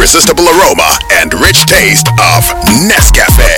irresistible aroma and rich taste of Nescafe.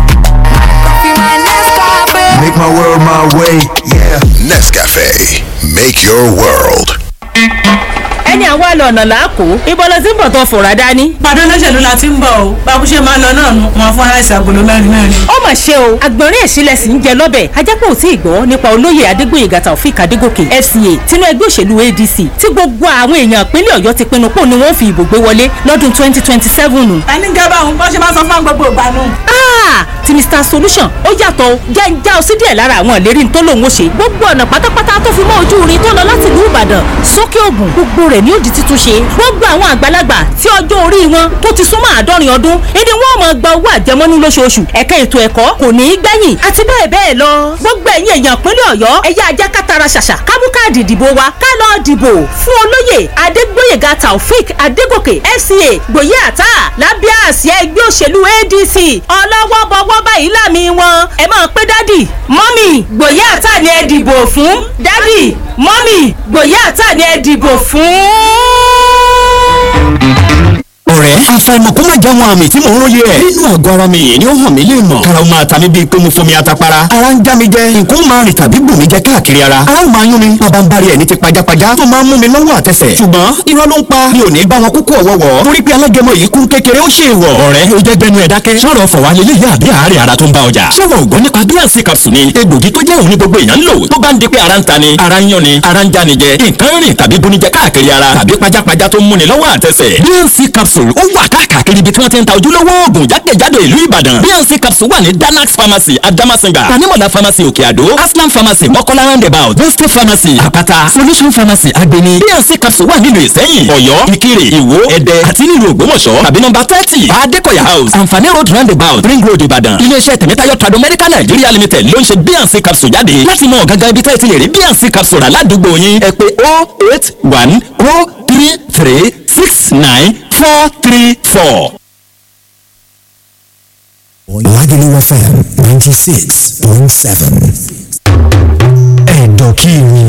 Make my world my way, yeah. Nescafe, make your world. ẹni àwa lọ ọ̀nà làákò ibo ló ti ń bọ̀ tó fòrà dání. pàdé olóṣèlú la ti ń bọ̀ o báwo ṣe máa lọ náà nu wọn fún aláìsí agolo mẹ́rin mẹ́rin. ó mà ṣe o àgbọ̀nrín èṣìlẹ̀ sì ń jẹ lọ́bẹ̀ ajápọ̀ ò tí ì gbọ́ nípa olóyè adégbòyègà taofik adégòkè fca tinú ẹgbẹ́ òṣèlú adc tí gbogbo àwọn èèyàn ìpínlẹ̀ ọ̀yọ́ ti pinnu pò ní wọ́n fi ìbò gbé wọlé lọ́dún twenty twenty seven. ẹni gẹ́gẹ́ àwọn bó ṣe máa sọ fún gbogbo ìgbà nù. ti mr solution ó yàtọ̀ o jẹ́ ń já o sí díẹ̀ lára àwọn ìlérí tó lòun ó ṣe gbogbo ọ̀nà pátápátá tó fi mọ́ ojú irin tó lọ láti ìlú ìbàdàn sókè ògùn gbogbo rẹ̀ ní ó di títún ṣe gbogbo àwọn àgbàlagbà tí ọjọ́ orí wọn tó ti súnmọ́ àádọ́rin ọdún ìdí wọn máa gba owó àjẹmọ́nú lóṣooṣù ẹ̀ka ètò ẹ̀kọ́ kò ní í gbẹ̀yìn àti bẹ́ẹ̀ bẹ́ẹ̀ lọ gbogbo ẹ̀yin èèyàn ìpínlẹ̀ ọ̀yọ́ ẹ̀yà ajá kátara ṣàṣà kámú káàdì ìdìbò wa ká lọ dìbò fún olóyè adégbóyèga taofik adégòkè fca gbòye àtà lábẹ́ àsíá ẹgbẹ́ òṣèlú adc ọlọ́wọ́ bọ́wọ́ báyìí láàmì wọn ẹ máa pé dádì mọ́mì gbòye àtà ni ẹ dìbò fún dádì mọ́mì gbòye àtà ni ẹ dìbò fún ọ̀rẹ́ àfàìmọ̀ kó má jáwọn àmì tí mò ń róye ẹ̀. nínú àgọ́ ara mi yìí ni ó hàn mí lè mọ̀. kára ó máa ta mí bíi pé mo fomi atapara. ara ń já mi jẹ nǹkan máa rìn tàbí bù mí jẹ káàkiri ara. ara ó máa yún mi bàbá ń bari ẹ̀ ní ti pajápajá tó máa ń mú mi lọ́wọ́ àtẹsẹ̀. ṣùgbọ́n irọ́ ló ń pa mi ò ní bá wọn kúkú ọ̀wọ́wọ́. torí pé alágẹmọ yìí kún kékeré ó ṣe wọ̀. ọ̀rẹ́ ó jẹ́ gbẹnu ẹ̀ dákẹ́. sọ̀rọ̀ fọ̀wá lélẹ̀ yá àbí àárẹ̀ ara tó ń bá ọjà. sọ̀rọ̀ ògbọ́n nípa bíànsì capsule ni egbògi tó jẹ́ òun ní gbogbo èèyàn ń lò tó bá ń di pé ara ń ta ni ara ń yán ni ara ń já ni jẹ nǹkan rìn tàbí bunijẹ káàkiri ara tàbí pajápajá tó ń múni lọ́wọ́ àtẹsẹ̀. bíànsì capsule ó wà káàkiri ibi tí wọ́n ti ń ta ojúlówó oògùn jákèjádò ìlú ìbàdàn bnc capsule wà ní danax pharmacy adamasinga tanimola pharmacy òkè àdó aslam pharmacy mọ́kọ́lá roundabout boste pharmacy àpáta solution pharmacy agbeni bnc capsule wà nílùú ìsẹ́yìn ọ̀yọ́ ìkirè ìwó ẹ̀dẹ́ àti nílùú ògbómọ̀ṣọ́ tàbí nọ́mbà thirty adékọ̀yà house àǹfààní road roundabout ring road ìbàdàn iléeṣẹ́ tẹ̀mẹ́tayọ̀ trado medical nigeria limited ló ń ṣe bnc capsule jáde láti mọ gangan ibi tẹ́ẹ̀ ti lè rí bnc capsule rà ládùúgbò yín ẹ pé oh eight one oh three three six nine four three four. Lagelu FM 96.7. Ẹ̀dọ̀kìrì.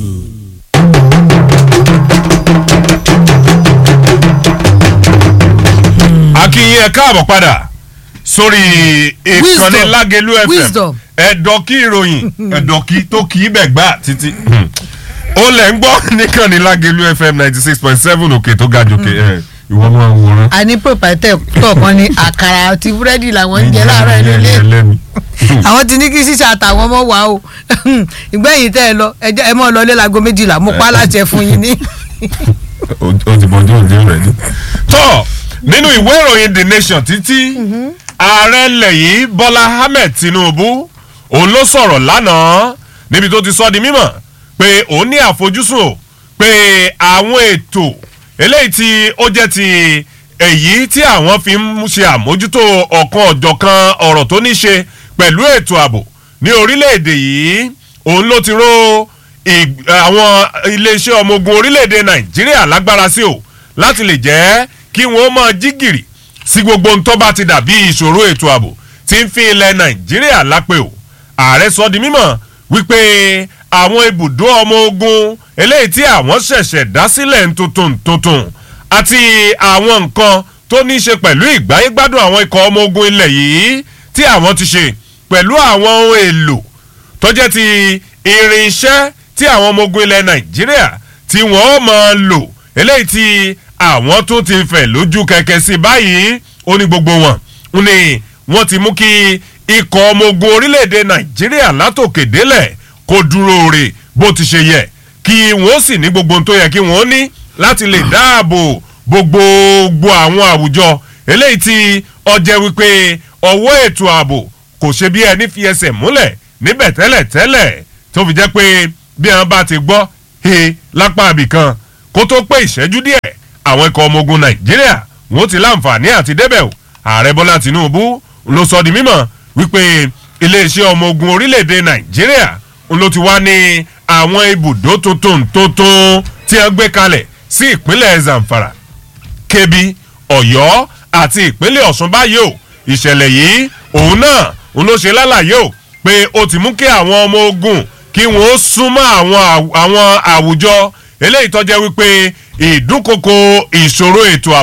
akínyìn ẹ káàbọ̀ padà sórí ìkànnì Wisdom. lágẹlú fm Wisdom. ẹ̀dọ̀kí ìròyìn ẹ̀dọ̀kí tó kì í bẹ̀ gbà títí ó lẹ̀ ń gbọ́ níkànnì lágẹlú fm ninety six point seven òkè tó ga jòkè ẹ̀ ìwọ máa ń wòran. a ní pòpẹ́tẹ̀ tọ̀kan ní àkàrà àti búrẹ́dì làwọn ń jẹ láàárọ̀ inú ilé ẹlẹ́mi. àwọn ti ní kí sísè àtàwọn ọmọ wa o ìgbẹ́yìn tẹ́ ẹ lọ ẹ jẹ́- ẹ mọ̀ lọ lé lago méjìlá mo pa á láṣẹ fún yín ní. o ti bọ̀ ọjọ́ òde rẹ̀ ni. tọ́ nínú ìwé ìròyìn the nation títí ààrẹ ilẹ̀ yìí bọ́lá ahmed tinubu òun ló sọ̀rọ̀ lánàá níbi tó ti sọ di mímọ̀ pé òun ní àfojúsùn o pé àwọn ètò eléyìí tí ó jẹ́ ti èyí tí àwọn fi ń ṣe àmójútó ọ̀kan ọ̀jọ̀kan ọ̀rọ̀ tó ní ṣe pẹ̀lú ètò ààbò ní orílẹ̀-èdè yìí òun ló ti ró ì- àwọn iléeṣẹ́ ọmọ ogun orílẹ̀-èdè nàìjíríà lágbára sí o láti lè jẹ́ kí wọ́n máa jí gìrì sí gbogbo ohun tó bá ti dàbí ìṣòro ètò ààbò tí ń fi ilẹ̀ nàìjíríà lápè o ààrẹ sọ di mímọ̀ wípé àwọn ibùdó ọmọ ogun eléyìí tí àwọn ṣẹ̀ṣẹ̀ dá sílẹ̀ ń tuntun tuntun àti àwọn nǹkan tó ní í ṣe pẹ̀lú ìgbáyégbádùn àwọn ikọ̀ ọmọ ogun ilẹ̀ yìí tí àwọn ti ṣe pẹ̀lú àwọn ohun èlò tó jẹ́ ti irinṣẹ́ tí àwọn ọmọ ogun ilẹ̀ nàìjíríà tí wọ́n máa lò eléyìí tí àwọn tó ti fẹ̀ lójú kẹ̀kẹ́ sí báyìí ó ní gbogbo wọn ó ní wọ́n ti mú kí ikọ̀ ọmọ ogun orílẹ̀-èdè nàìjíríà látòkè délẹ̀ kó dúró rè bó ti ṣe yẹ kí wọ́n sì ní gbogbo ohun tó yẹ kí wọ́n ní láti lè dáàbò bo gbogbo àwọn àwùjọ eléyìí tí ọjẹ́ wípé ọwọ́ ètò ààbò kò ṣe bí ẹni fi ẹsẹ̀ múlẹ̀ níbẹ̀ tẹ́lẹ̀ tẹ́lẹ̀ tó fi jẹ́ pé bí wọn bá ti gbọ́ he lápá abìkan kó tó pé ìṣẹ́jú díẹ̀ àwọn ikọ̀ ọmọ ogun nàìjíríà wọn ti láǹfààní àti débẹ̀ o ààrẹ bọ́lá tinubu ló sọ di mímọ̀ wípé iléeṣẹ́ ọmọ ogun orílẹ̀-èdè nàìjíríà ló ti wá ní àwọn ibùdó tuntun tuntun tí wọ́n gbé kalẹ̀ sí ìpínlẹ̀ zamfara kebbi ọ̀yọ́ àti ìpínlẹ̀ ọ̀ṣun báyìí o ìṣẹ̀lẹ̀ yìí òun náà òun ló ṣe lálàyé o pé ó ti mú kí àwọn ọmọ ogun kí wọ́n ó súnmọ́ àwọn àw- àwọn àwùjọ eléyìí tó jẹ́ wípé ìdúnkokò ìṣòro ètò ààbò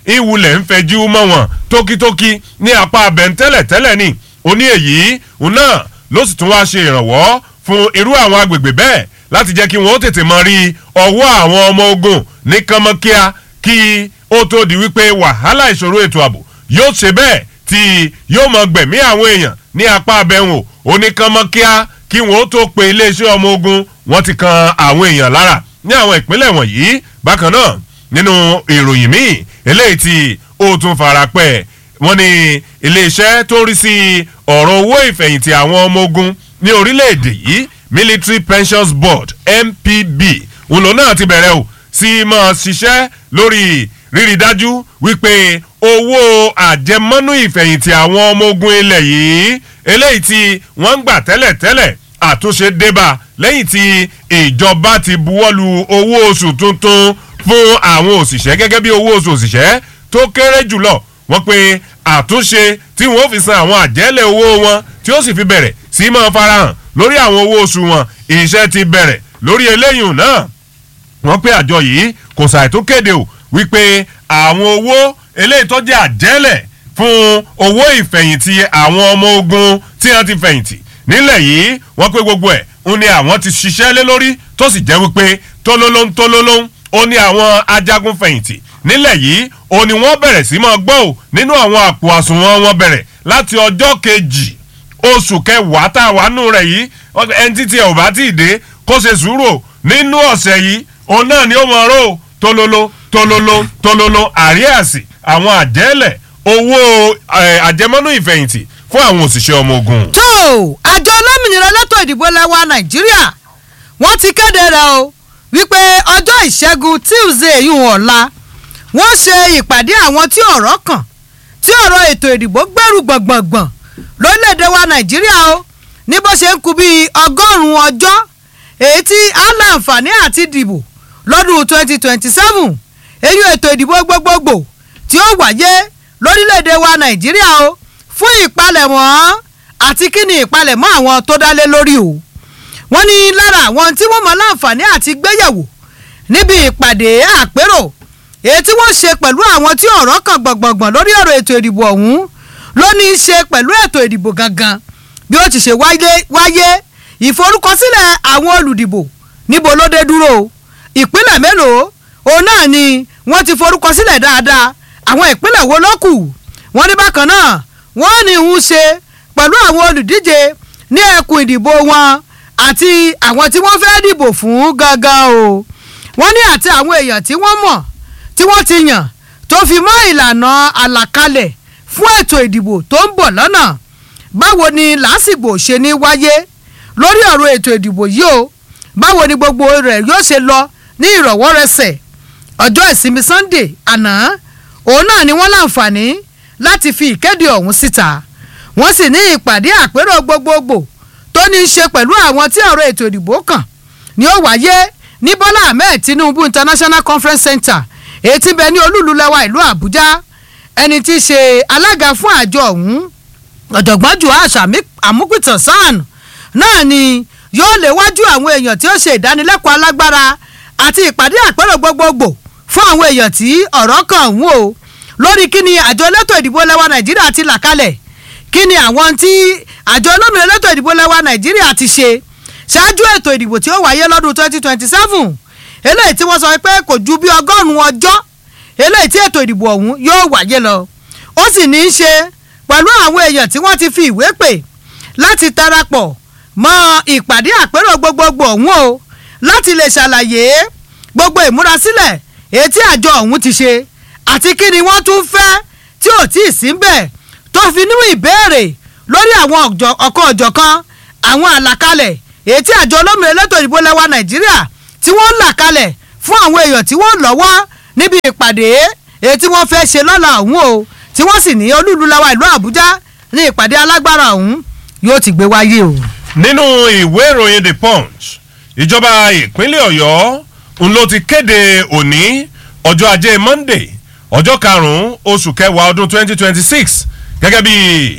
ìwulẹ̀ ń fẹjú mọ́ wọn tókítókí ní apá abẹ́ntẹ́lẹ̀ tẹ́lẹ̀ ni ó ní èyí òun náà ló sì tún wá ṣe ìrànwọ́ fún irú àwọn agbègbè bẹ́ẹ̀ láti jẹ́ kí wọ́n ó tètè mọ rí ọwọ́ àwọn ọmọ ogun ní kánmọ́kíá kí ó tó di wípé wàhálà ìṣòro ètò ààbò yóò ṣe bẹ́ẹ̀ tí yóò mọ gbẹ̀mí àwọn èèyàn ní apá abẹ́wò oníkánmọ́kíá kí wọ́n ó tó pe iléeṣẹ́ ọmọ ogun wọ́n ti kan àwọn èèyàn lára ní àwọn ìpínlẹ̀ wọ̀nyí bákan náà nínú ìròyìn míì eléyìí tí ó tún fara pẹ́ wọ́n ní iléeṣẹ́ tó rí sí ọ̀rọ̀ owó ìfẹ̀yìntì àwọn ọmọ ogun ní orílẹ̀-èdè yìí military pensions board mpb òun náà ti bẹ̀rẹ̀ o sí máa ṣiṣẹ́ lórí rírí dájú wípé owó àjẹmọ́nú ìfẹ̀yìntì àwọn ọmọ ogun ilẹ̀ yìí eléyìí tí wọ́n ń gbà tẹ́lẹ̀tẹ́lẹ̀ àtúnṣe débà lẹ́yìn tí ìjọba ti buwọ́lu owó oṣù tuntun fún àwọn òṣìṣẹ́ gẹ́gẹ́ bí owó oṣù òṣìṣẹ́ tó kéré jùlọ wọ́n pe àtúnṣe tí wọ́n fi san àwọn àjẹ́lẹ̀ owó wọn tí ó sì fi bẹ̀rẹ̀ sí máa farahàn lórí àwọn owó oṣù wọn iṣẹ́ ti bẹ̀rẹ̀ lórí eléyìí náà wọ́n pé àjọ yìí kò ṣàì tó kéde o wípé àwọn owó eléyìí tó jẹ́ àjẹ́lẹ̀ fún owó ìfẹ̀yìntì àwọn ọmọ ogun tí wọ́n ti fẹ̀yìntì nílẹ̀ yìí wọ́n pé gbogbo ẹ̀ ń ní àwọn ti ṣiṣẹ́ lé lórí tó sì jẹ́ wípé tólólóń tólólóń ó ní àwọn ajagun fẹ̀yìntì nílẹ̀ yìí ó ní wọ́n bẹ̀rẹ̀ sí máa gbọ́ ò nínú àwọn àpò àsùnwọ̀n wọn bẹ̀rẹ̀ láti ọjọ́ kejì oṣù kẹwàá tá a wà nù rẹ̀ yìí ẹni títí ẹ̀ ò bá tí ì dé kó ṣe sùúrù nínú ọ̀sẹ̀ yìí òun náà ni ó mọ̀ ọ́rọ́ tololo tololo tololo àríàsì àwọn àjẹ́lẹ̀ owó àjẹmọ́nú ìfẹ̀yìntì fún àwọn òṣìṣẹ́ ọmọ ogun. tó àjọ olómìnira lẹ́tọ̀ ìdìbò lẹ́wà nàìjíríà wọ́n ti kéde rẹ̀ o wípé ọjọ́ ìṣẹ́gun tuesday yìí ọ̀la wọ́n ṣe ìpàdé àwọn tí ọ̀rọ̀ kàn tí ọ̀rọ̀ ètò ìdìbò gbẹ́rù gbọ̀ngbọ̀ngbọ̀n lórílẹ̀‐èdè wa nàìjíríà o ní bó ṣe ń kú bíi ọgọ́rùn-ún ọjọ́ èyí tí a láǹfààní àti dìbò lọ́dún twenty twenty seven èyí ètò ìdìbò gbogbogbò tí ó wáyé lórílẹ̀‐èdè wa nàìjíríà o fún ìpalẹ̀mọ́ àti kí ni ìpalẹ̀mọ́ àwọn tó dálé lórí o wọ́n ní lára àwọn tí wọ́n mọ láǹfààní àti gbéyẹ̀wò níbi ìpàdé àpérò èyí tí wọ́n ṣe pẹ̀lú àwọn tí ọ̀rọ̀ kan gbọ̀ngbọ̀ngbọ̀n lórí ọ̀rọ̀ ètò ìdìbò ọ̀hún ló ní í ṣe pẹ̀lú ètò ìdìbò gangan bí ó ti ṣe wáyé ìforúkọsílẹ̀ àwọn olùdìbò níbo ló dé dúró ìpínlẹ̀ mélòó òun náà ni wọ́n ti forúkọsílẹ̀ dáadáa àwọn ìpínlẹ̀ wo ló kù wọ́n ní bákan náà wọ́n ní ń ṣe pẹ̀lú àwọn olùdíje ní ẹkùn ìdìbò wọn àti àwọn tí wọ́n fẹ́ dìbò fún gangan o wọ́n ní àti àwọn èèyàn tí wọ́n mọ̀ tí wọ́n ti yàn tó fi mọ́ ìlànà àlàkalẹ̀ fún ètò ìdìbò tó ń bọ̀ lọ́nà báwo ni lásìgbò ṣe ní wáyé lórí ọ̀rọ̀ ètò ìdìbò yìí o báwo ni gbogbo rẹ̀ yóò ṣe lọ ní ìrọ̀wọ́rẹsẹ̀ ọjọ́ ìsinmi sunday àná òun náà ni wọ́n láǹfààní láti fi ìkéde ọ̀hún síta wọ́n sì ní ìpàdé àpérò gbogbogbò tó ní í ṣe pẹ̀lú àwọn tí ọ̀rọ̀ ètò ìdìbò kàn ni ó wáyé ní bọ́lá ahmed tinubu international conference center èyí tí bẹ ní olúlulẹ̀wà ìlú àbújá ẹni tí í ṣe alága fún àjọ ọ̀hún ọ̀jọ̀gbọ́n juhash amúpìtàn sàn náà ni yóò léwájú àwọn èèyàn tí ó ṣe ìdánilẹ́kọ̀ọ́ alágbára àti ìpàdé àpérò gbogbogbò fún àwọn èèyàn tí ọ̀rọ̀ kàn ń wò lórí kí ni àjọ elétò ìdìbò lẹ́wà nàìjíríà ti là kalẹ̀ kí ni àwọn tí àjọ olómìnira elétò ìdìbò lẹ́wà nàìjíríà ti ṣe ṣáájú ètò ìdìbò tí ó wáyé lọ́dún twenty twenty seven eléyìí tí wọ́n sọ pé kò ju bí ọgọ́rùn-ún ọjọ́ eléyìí tí ètò ìdìbò ọ̀hún yóò wáyé lọ ó sì ní í ṣe pẹ̀lú àwọn èèyàn tí wọ́n ti fi ìwé pè láti darapọ̀ mọ́ ìpàdé àpérò gbogbogbò ọ̀hún o láti lè ṣàlàyé gbogbo ìmúrasílẹ̀ èyí tí àjọ ọ̀hún ti ṣe àti kí ni wọ́n tún fẹ́ tí ò tí ì sí ń bẹ̀ tó fi nínú ìbéèrè lórí àwọn ọ̀kan ọ̀jọ̀kan àwọn àlàkalẹ̀ èyí tí àjọ olómìnira elétò ìdìbò lẹ́wà nàìjíríà tí wọ́n ń là kalẹ̀ fún àwọn èèyàn tí wọ́n lọ́wọ́ níbi ìpàdé èyí tí wọ́n fẹ́ ṣe lọ́la ọ̀hún o tí wọ́n sì ní olúluláwa ìlú àbújá ní ìpàdé alágbára ọ̀hún yóò ti gbé wáyé o. nínú ìwé ìròyìn the punch ìjọba ìpínlẹ̀ ọ̀yọ́ ń ló ti kéde òní ọjọ́ ajé monday ọjọ́ karùn-ún oṣù kẹwàá ọdún 2026 gẹ́gẹ́ bí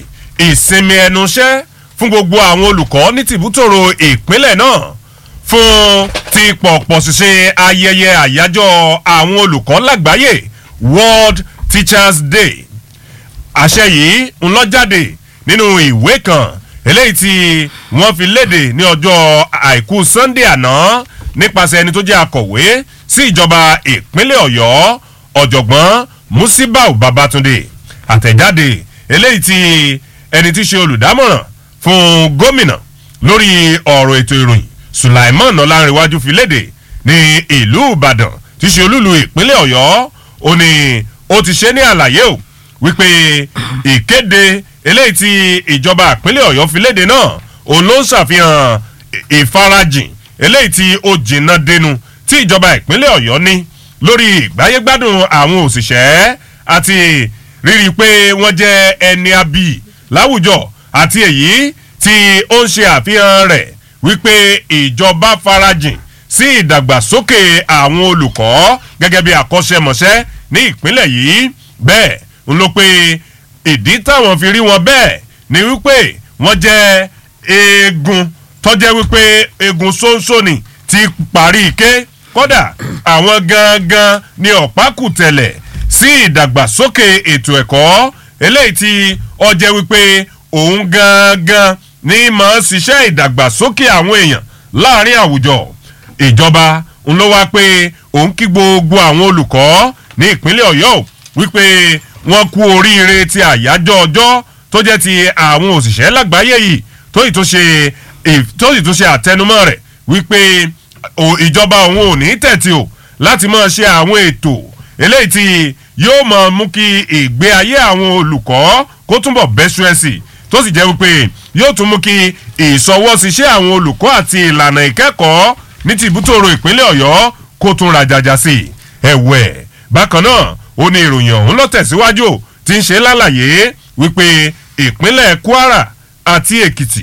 ìsinmi ẹnu iṣẹ́ fún gbogbo àwọn olùkọ́ ní tìbútòrò ìpínlẹ̀ náà fún ti pọ̀pọ̀ ṣiṣẹ́ ayẹyẹ àyájọ́ àwọn olùkọ́ lágbàáyé world teachers day àṣẹ yìí ń lọ jáde nínú ìwé kan eléyìí tí wọ́n fi léde ní ọjọ́ àìkú sunday àná nípasẹ̀ ẹni tó jẹ́ akọ̀wé sí ìjọba ìpínlẹ̀ ọ̀yọ́ ọ̀jọ̀gbọ́n musibau babatunde àtẹ̀jáde eléyìí tí ẹni tí ṣe olùdámọ̀ràn fún gómìnà lórí ọ̀rọ̀ ètò ìròyìn sulaiman ọlárẹ̀wájú fi léde ní ìlú ìbàdàn tí ṣe olúlu ìpínlẹ̀ ọ̀yọ́ ó ní ó ti ṣe ní àlàyé o wípé ìkéde eléyìí tí ìjọba ìpínlẹ̀ ọ̀yọ́ fi léde náà òun ló ń ṣàfihàn ìfarajìn eléyìí tí ó jìnnà dẹnu tí ìjọba ìpínlẹ̀ ọ̀yọ́ ní lórí ìgbáyégbádùn àwọn òṣìṣẹ́ àti rírí pé wọ́n jẹ́ ẹni abì láwùjọ àti èyí tí ó ń ṣe àfihàn rẹ̀ wípé ìjọba farajìn sí ìdàgbàsókè àwọn olùkọ́ gẹ́gẹ́ bí àkọ́ṣẹ́mọṣẹ́ ní ìpínlẹ̀ yìí bẹ́ẹ̀ ń lọ pé ìdí táwọn fi rí wọn bẹ́ẹ̀ ni wípé wọ́n jẹ́ eegun tọ́jẹ́ wípé eegun ṣóńṣó ni ti parí ike kódà àwọn gangan ni ọ̀pákùtẹ̀lẹ̀ sí ìdàgbàsókè ètò ẹ̀kọ́ eléyìí tí ọjẹ́ wípé òun gangan ní máa ṣiṣẹ́ ìdàgbàsókè àwọn èèyàn láàrin àwùjọ ìjọba ń lọ wá pé òun kí gbogbo àwọn olùkọ́ ní ìpínlẹ̀ ọ̀yọ́ wípé wọ́n kú oríire ti àyájọ́ ọjọ́ tó jẹ́ ti àwọn òṣìṣẹ́ lágbàáyé yìí tó sì tó ṣe tó sì tó ṣe àtẹnumọ́ rẹ̀ wípé ìjọba òun ò ní tẹ̀tì o láti máa ṣe àwọn ètò eléyìí tí yóò máa mú kí ìgbé ayé àwọn olùkọ́ kó túnbọ̀ bẹ́sù ẹ̀ sí tó sì jẹ́ wípé yóò tún mú kí ìsọwọ́síṣẹ́ àwọn olùkọ́ àti ìlànà ìkẹ́kọ̀ọ́ ní ti ìbútòrò ìpínlẹ̀ ọ̀yọ́ kó tún rajaja sí i ẹ̀wẹ̀ bákan náà ó ní ìròyìn ọ̀hún lọ tẹ̀síwájú tí ń ṣe lálàyé wípé ìpínlẹ̀ kwara àti èkìtì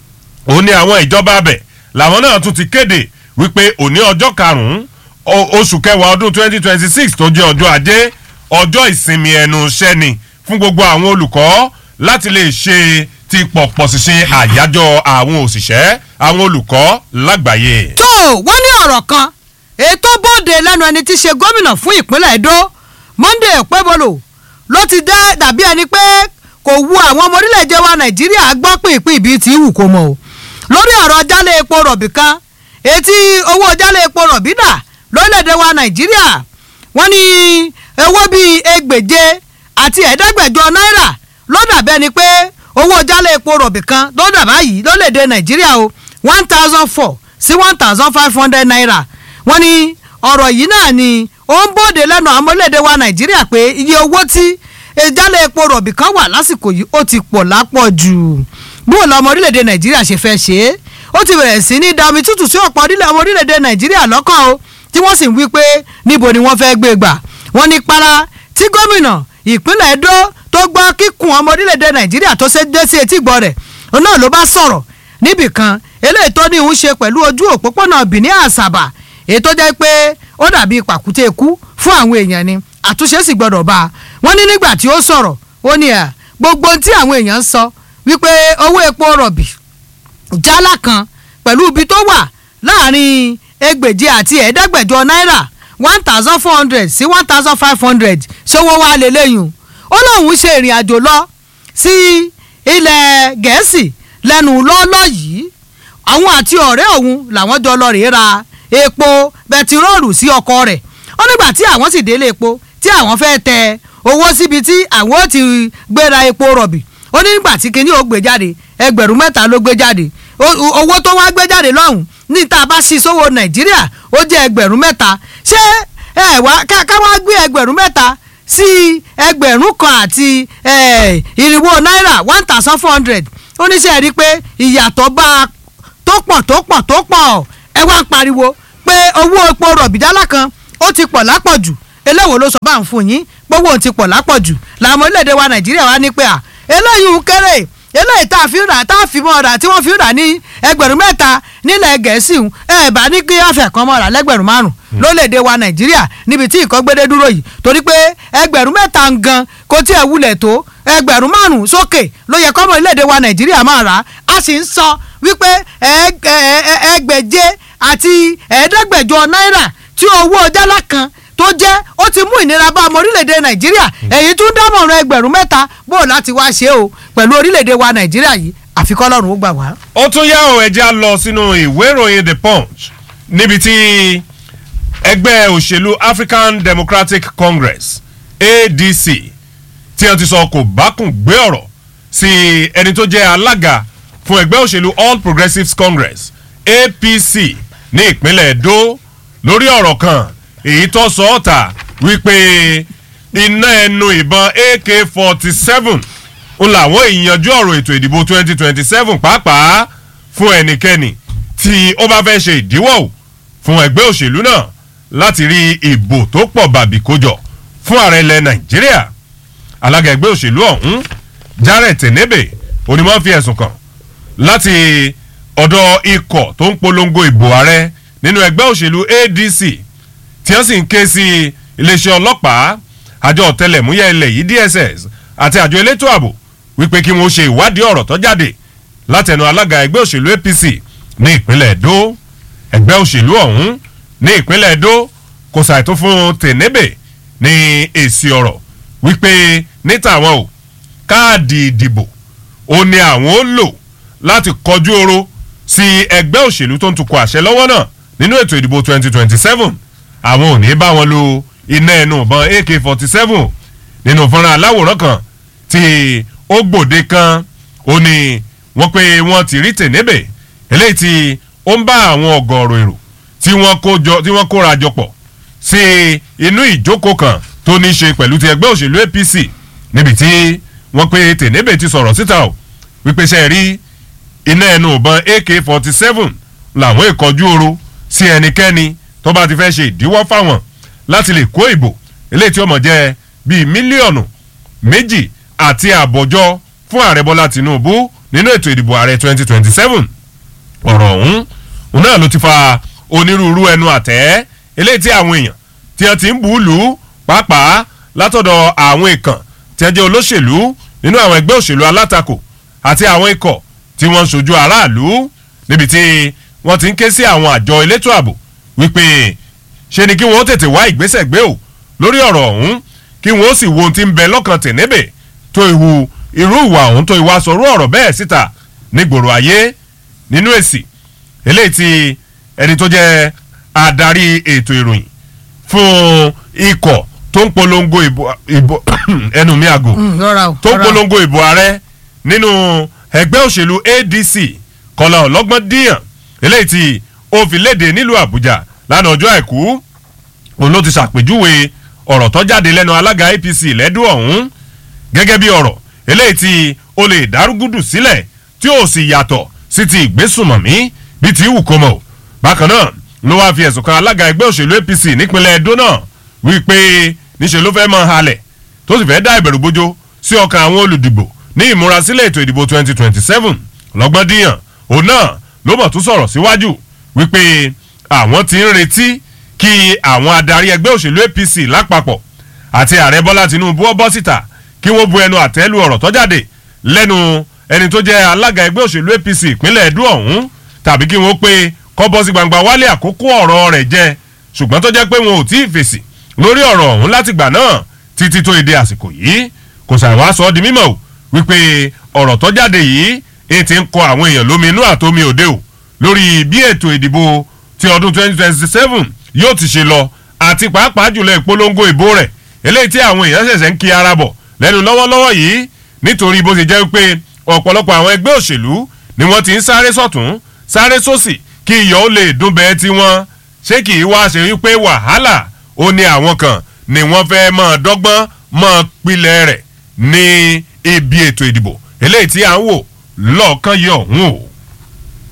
ó ní àwọn ìjọba abẹ làwọn náà tún ti kéde wípé òní ọjọ́ karùn-ún oṣù kẹwàá ọdún twenty twenty six tó jẹ́ ọjọ́ ajé ọjọ́ ìsinmi ẹnu iṣẹ́ ni fún gbogbo àwọn olùkọ́ láti lè ṣe ti pọ̀pọ̀ ṣiṣẹ́ àyájọ́ àwọn òṣìṣẹ́ àwọn olùkọ́ lágbàáyé. tó wọ́n ní ọ̀rọ̀ kan ètò bóde lẹ́nu ẹni tí í ṣe gómìnà fún ìpínlẹ̀ edo monday pẹ́bọlò ló ti dá dàbí ẹni pé kò wu àwọn ọmọ orílẹ̀-èdè wa nàìjíríà gbọ́ pínpín ibi tí wù kó mọ̀ o lórí ọ̀rọ̀ jálè epo rọ̀bì kan etí owó jálè epo rọ̀bì dà lórílẹ̀-èdè wa nàìjíríà wọ́n ní owó bíi ẹgbèje àti ẹ̀ẹ́dẹ́gbẹ̀jọ náírà ló dàbẹ́ ni pé owó jálè epo rọ̀bì kan ló dà báyìí lórílẹ̀-èdè nàìjíríà o one thousand four sí one thousand five hundred naira wọ́n ní ọ̀rọ̀ yìí náà ni ó ń bòde lẹ́nu àwọn orílẹ̀-èdè wa nàìjíríà pé iye owó tí ìjálẹ̀ epo rọ̀bì kan wà lásìkò yìí ó ti pọ̀ lápọ̀ jù bóun lọ́mọ orílẹ̀-èdè nàìjíríà ṣe fẹ́ ṣe é ó ti bẹ̀rẹ̀ sí ní da omi tútù sí ọ̀pọ̀ ọmọ orílẹ̀-èdè nàìjíríà lọ́kàn o tí wọ́n sì ń wí pé níbo ni wọ́n fẹ́ gbé gbà wọ́n ní para tí gómìnà ìpínlẹ̀ edo tó gbọ́ kíkùn ọmọ orílẹ̀-èdè nàìjíríà tó ṣe dé sí etí gbọ́ rẹ̀ òun náà ló bá sọ̀rọ̀ níbìkan eléyìí tó ní ìhun ṣe pẹ̀lú ojú òpópónà benin àṣàbà èyí tó jẹ́ pé ó dàbí pàkúté ikú fún àwọn èèyàn ni àtúnṣe sì gbọ́dọ̀ bá a wọ́n ní nígbà tí ó sọ̀rọ̀ ó ní à gbogbo tí àwọn èèyàn ń sọ wípé owó epo rọ̀bì jálá kan pẹ̀lú ibi tó wà láàrin ẹgbẹ̀je àti ẹ̀ẹ́dẹ́gbẹ̀jọ náírà one thousand four hundred sí one thousand five hundred ṣówó wa lélẹ́yìn ó lóun ṣe ìrìn àjò lọ sí ilẹ̀ gẹ̀ẹ́sì lẹ́nu lọ́ọ́lọ́ yìí àwọn àti ọ̀rẹ́ òun làwọn jọ lọ rèé ra epo bẹtiróòlù sí ọkọ rẹ̀ ó nígbà tí àwọn sì délé epo tí àwọn fẹ́ tẹ owó síbi tí àwọn ó ti gbéra epo rọ̀bì ó ní nígbà tí kinní ó gbé jáde ẹgbẹ̀rún mẹ́ta ló gbé jáde owó tó wá gbé jáde lọ́hùn ní tá a bá sí sówó nàìjíríà ó jẹ́ ẹgbẹ̀rún mẹ́ta ṣé ẹ wá ká wá gbé ẹgbẹ̀rún mẹ́ta sí ẹgbẹ̀rún kan àti irinwó náírà one thousand four hundred ó ní sẹ́ẹ̀ rí pé ìyàtọ̀ bá a tó pọ̀ tó pọ̀ tó pọ̀ ẹ wá ń pariwo pé owó epo rọ̀bìdálà kan ó ti pọ̀ lápọ̀jù eléwo ló sọ bá ń fún yín gbówó ti pọ̀ lápọ̀jù làwọn orílẹ̀-èdè wa nàìjíríà wá ní pé à eléyìí ń kéré eléyìí tá a fi rà tá a fi mọ́ ọ̀rà tí wọ́n fi rà ní ẹgbẹ̀rún mẹ́ta nílẹ̀ gẹ̀ẹ́sì ń ẹ bá ní kí ọ̀fẹ́ kan mọ́ ọ̀rà lẹ́gbẹ̀rún márùn lórílẹ̀‐èdè wa nàìjíríà níbi tí ìkọ́gbédé dúró yìí torí pé ẹgbẹ̀rún mẹ́ta gan kò tí ẹ̀ wulẹ̀ tó ẹgbẹ̀rún márùn sókè ló yẹ kọ́mọ orílẹ̀‐èdè wa nàìjíríà máa rà á sì ń sọ wípé ẹgbẹ̀je àti ẹ̀ẹ́dẹ́gbẹ̀jọ náírà tí owó jálá kan tó jẹ́ ó ti mú ìnira bá ọmọ orílẹ̀-èdè nàìjíríà èyí tún dámọ̀ràn ẹgbẹ̀rún mẹ́ta bó o láti wá ṣe o pẹ̀lú orílẹ̀-èdè wa nàìjíríà yìí àfikọ́ ọlọ́run ó gbà wá. ó tún yá ọ̀ ẹja lọ sínú ìwé ìròyìn the punch níbi tí ẹgbẹ́ òṣèlú african democratic congress adc tí wọ́n ti sọ kò bákùn gbé ọ̀rọ̀ sí ẹni tó jẹ́ alága fún ẹgbẹ́ òṣèlú all progressives congress apc ní ìpínlẹ̀ edo lórí ọ̀rọ̀ kan èyí tó sọ ọ́ ta wípé iná ẹnu ìbọn ak forty seven ń làwọn ìyanjú ọ̀rọ̀ ètò ìdìbò twenty twenty seven pàápàá fún ẹnikẹ́ni tí ó bá fẹ́ ṣe ìdíwọ́ ò fún ẹgbẹ́ òṣèlú náà láti rí ìbò tó pọ̀ bàbí kójọ fún ààrẹ ilẹ̀ nàìjíríà alága ẹgbẹ́ òṣèlú ọ̀hún jared tenebe onímọ̀ fi ẹ̀sùn kàn láti ọ̀dọ̀ ikọ̀ tó ń polongo ìbò ààrẹ nínú ẹgbẹ́ òṣèlú adc tí wọ́n sì ń ké sí iléeṣẹ́ ọlọ́pàá àjọ ọ̀tẹlẹ̀múyẹ́ ilẹ̀ yìí dss àti àjọ elétò ààbò wípé kí wọ́n ṣe ìwádìí ọ̀rọ̀ tó jáde látẹnu alága ẹgbẹ́ òṣèlú apc ní ìpínlẹ̀ edo ẹgbẹ́ òṣèlú ọ̀hún ní ìpínlẹ̀ edo kò ṣàìtó fún tènébè ní èsì ọ̀rọ̀ wípé ní tàwọn o káàdì ìdìbò ó ní àwọn ó lò láti kọjú oro sí ẹgbẹ́ òṣèlú tó ń tukọ̀ àṣẹ lọ́wọ́ náà nínú ètò ìdìbò 2027 àwọn ò ní bá wọn lo iná ẹnu ìbọn ak 47 nínú fọ́nrán aláwòrán kan tí ó gbòde kan ó ní wọ́n pé wọ́n ti rí tènébè eléyìí tí ó ń bá àwọn ọ̀gọ̀ọ̀rọ̀ èrò tí wọ́n kó jọ tí wọ́n kóra jọ pọ̀ sí inú ìjókòó kan tó ní í ṣe pẹ̀lú ti ẹgbẹ́ òṣèlú apc níbi tí wọ́n pé tènébè ti sọ̀rọ̀ síta o wípé ṣe rí iná ẹnu ìbọn ak forty seven làwọn ìkọjú oro sí ẹnikẹ́ni tó bá ti fẹ́ ṣe ìdíwọ́ fáwọn láti lè kó ìbò eléyìí tí ó mọ̀ jẹ́ bíi mílíọ̀nù méjì àti àbọ̀jọ fún ààrẹ bọ́lá tinubu nínú ètò ìdìbò ààrẹ twenty twenty seven ọ̀rọ̀ ọ̀hún òun náà ló ti fa onírúurú ẹnu àtẹ́ eléyìí tí àwọn èèyàn tí wọ́n ti ń bù ú lù ú pàápàá látọ̀dọ̀ àwọn ìkàn tí wọ́n jẹ́ olóṣèlú nínú àwọn ẹgbẹ́ òṣèlú alátakò àti àwọn ikọ̀ tí wọ́n ń sojú aráàlú níbi tí wọ́n ti ń ké sí àwọn àjọ elétò ààbò wípé ṣe ni kí wọ́n tètè wá ìgbésẹ̀ gbé o lórí ọ̀rọ̀ ọ̀hún kí wọ́n sì wo ohun tí ń bẹ lọ́kàn tẹ̀nébè tó ihu irú ìwà ọ̀hún tó ìwà sọ̀rọ̀ ọ̀rọ̀ bẹ́ẹ̀ síta nígboro ayé nínú èsì eléyìí tí ẹni tó jẹ́ adarí ètò ìròyìn fún ikọ̀ tó ń polongo ìbò ẹnu mi àgò tó ń polongo ìbò ààrẹ nínú ẹgbẹ́ òṣèlú adc kọlá ọlọ́gbọ́n díyàn eléyìí tí ó fi léde nílùú àbújá lánàá ọjọ́ àìkú òun ló ti ṣàpèjúwe ọ̀rọ̀ tó jáde lẹ́nu alága apc lẹ́dún ọ̀hún gẹ́gẹ́ bí ọ̀rọ̀ eléyìí tí ó lè dárúgúdù sílẹ̀ tí ó sì yàtọ̀ sí ti ìgbésùmọ̀mí bí ti wù kó mọ̀ bákan náà ló wáá fi ẹ̀sùn kan alága ẹgbẹ́ òṣèlú apc nípínlẹ̀ edo náà wípé níṣẹ́ ló fẹ́ mọ́ halẹ̀ tó sì fẹ́ dá ìbẹ̀rù bójó sí ọkàn àwọn olùdìbò ní ìmúrasílẹ̀ ètò ìdìbò 2027 lọ́gbọ́n díyàn òun náà ló mọ̀ tún sọ̀rọ̀ síwájú wípé àwọn ti ń retí kí àwọn adarí ẹgbẹ́ òṣèlú apc lápapọ̀ àti ààrẹ bọ́lá tinubu ọ bọ́ síta kí wọ́n bu ẹnu àtẹ́lu ọ̀rọ̀ tó jáde lẹ́nu ẹni tó jẹ́ alága ẹgbẹ́ òṣèlú apc ìpínlẹ̀ edo ọ̀hún tàbí kí wọ́n pé kọ́ bọ́ sí gbangba wálé àkókò ọ̀rọ̀ rẹ̀ jẹ́ ṣùgbọ́n tó jẹ́ pé wọn ò tí ì fèsì lórí ọ̀rọ̀ ọ̀hún látìgbà náà títí tó èdè àsìkò yìí kò sàwọn aṣọ di mímọ̀ o wípé ọ̀rọ̀ tó jáde yìí èyí ti ń kọ àwọn èèyàn lómi inú àtomi òde o lórí bí ètò ìdìbò ti ọdún 2027 yóò ti ṣe lọ àti pàápàá jùlọ ìpolongo ìbò rẹ̀ eléyìí tí àwọn èèyàn ṣẹ̀ṣẹ̀ ń kí ara bọ̀ lẹ́nu lọ́wọ́lọ́wọ́ yìí nítorí bó ṣe jẹ́ pé ọ̀pọ̀lọpọ̀ àwọn ẹgbẹ́ òṣèlú ni wọ́n ti ń sáré sọ̀tún sáré sósì kí iyọ̀ ó lè dún bẹ́ẹ̀ tí wọ́n ṣé kì í wá ṣe wípé wàhálà ó ní àwọn kan ni wọ́n fẹ́ mọ́ dọ́gbọ́n mọ́ pilẹ̀ rẹ̀ ní ibi ètò ìdìbò eléyìí tí à ń wò lọ́ọ̀kan yìí ọ̀hún o.